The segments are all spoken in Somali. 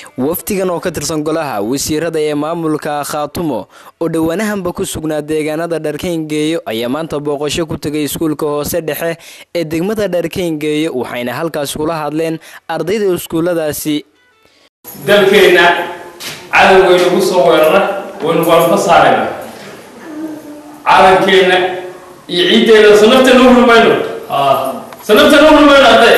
wafdigan oo ka tirsan golaha wasiirada ee maamulka khaatumo oo dhowaanahanba ku sugnaa deegaanada dharkayngeeyo ayaa maanta booqasho ku tegay iskuulka hoose dhexe ee degmada dharkayngeeyo waxayna halkaas kula hadleen ardayda iskuuladaasi dalkeenna cadow waynagu soo weerara waynu walfa saarayna calankeenna iyo ciiddeena sanabta noo rumayno sanabta noo rumayno hadde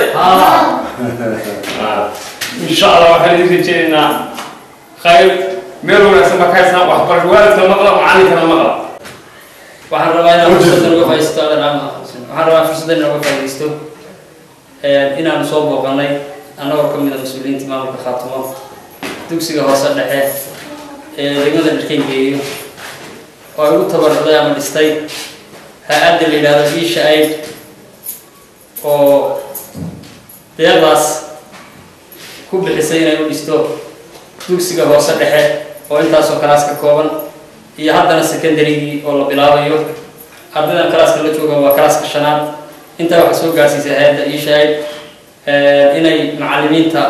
insha allah waxaan idin rajeynaynaa khayr meel wanaagsan baa ka haysnaa waxbarasho waalidka maqla macallinkana maqla waxaan rabaa inaan fursaddan uga faa'iidaysto adan waxaan rabaa fursaddan inaan uga faa'iidaysto inaanu soo booqanay annagoo ka mid a mas-uuliyiinta maamulka khaatumo dugsiga hoose dhexe ee degmada dharkayngeeyo oo ay ugu tabarucday ama dhistay hay-adda la yidhahdo iisha aid oo deeqdaas ku bixisay inay u dhisto dugsiga hoose dhexe oo intaasoo kalaas ka kooban iyo haddana secondarygii oo la bilaabayo ardaydan kalaaska la jooga waa kalaaska shanaad intaa waxaa soo gaarsiisay hay-adda iisha aid inay macalimiinta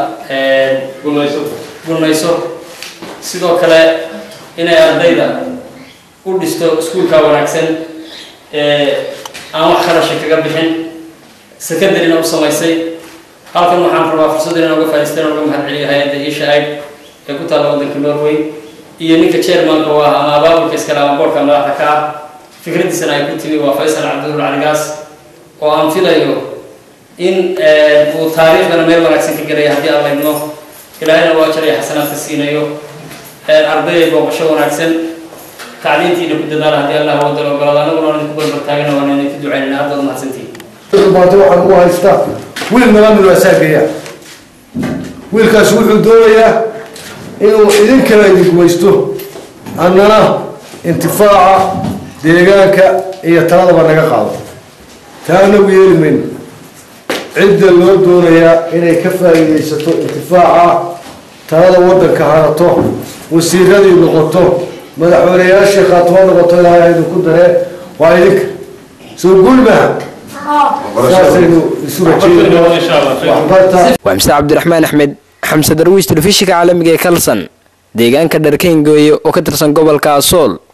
gunayso sidoo kale inay ardayda u dhisto iskuulka wanaagsan aan wax kharasha kaga bixin secondaryna u samaysay halkan waxaan rabaa fursadda inaan uga faa'idaystay inaan uga mahad celiyo hay-adda isha aid ee ku taalla waddanka norway iyo ninka chairmanka u ah ama abaabulka iskale ama boorka madaxda ka ah fikraddiisana ay ku timi waa faysal cabdidur caligaas oo aan filayo in uu taariikhdana meel wanaagsan ka gelaya haddii aan laydno ilaahayna waa jaraya xasanaadka siinayo ardayay booqasho wanaagsan tacliintiina ku dadaala haddii allah wadala ogolaado anaguna waan idinku barbartaagana waan idinku ducaynana haddaad mahadsantihin baata waxaan ugu haystaa wiil nala mid waa saageeya wiilkaas wuxuu doonayaa inuu idinkala idingumaysto annana intifaaca deegaanka iyo taladaba naga qaado taa anagu yeeli mayno cidda loo doonayaa inay ka faa'iidaysato intifaaca talada waddanka harato wasiiradii noqoto madaxweyneyaashii khaatimo noqoto ilaahay idinku daree waa idinka soo guul maha saasaynu isu rajeynaa waa mse cabdiraxmaan axmed xamse darwiis telefishinka caalamiga ee kalson deegaanka dharkayngeeyo oo ka tirsan gobolka asool